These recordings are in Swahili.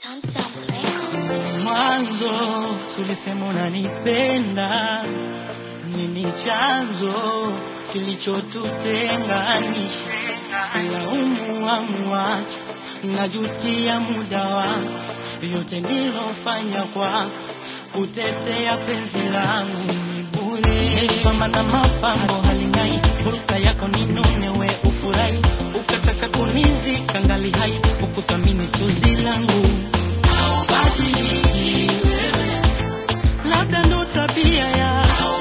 Mwanzo tulisema unanipenda, nini chanzo kilichotutenganisha? Laumu wangu wacho, najutia muda wako, yote nilofanya kwako, kutetea penzi langu ni bure. Nilipamba na mapambo haling'ai, hulka yako ni nune, we ufurahi, ukataka kunizika ngali hai, ukuthamini chozi langu Haubadiliki wewe, labda ndo tabia yako.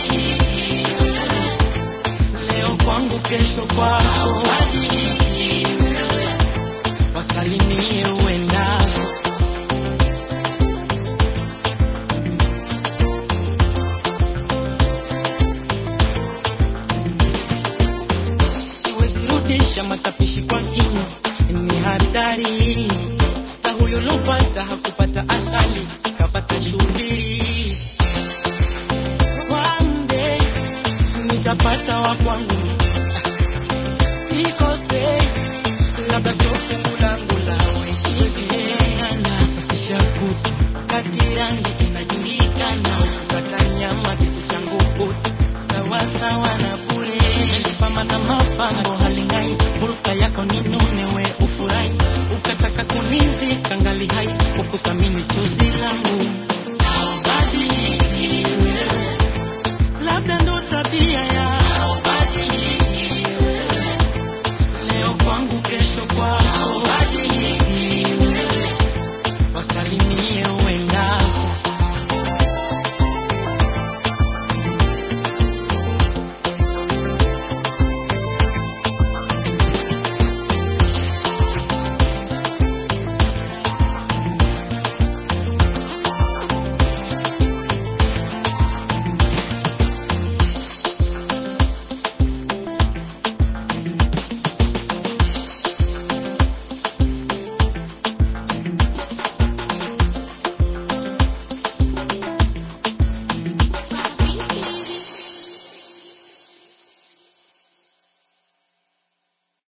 Leo kwangu, kesho kwako. Haubadiliki wewe, wasalimie uendako. Siwezi rudisha matapishi kwa kinywa, ni hatari. Hata huyo lopata hakupata asali, kapata shubiri. One day nitapata wa kwangu, nikose labda sio fungu langu la wekiana shakutu kati rangi inajulikana, kata nyama kisu changu kutu sawasawa na bure. Nilipamba na mapambo haling'ai, hulka yako ni nune, we ufurahi, ukataka kunizika ngali hai, ukuthamini chozi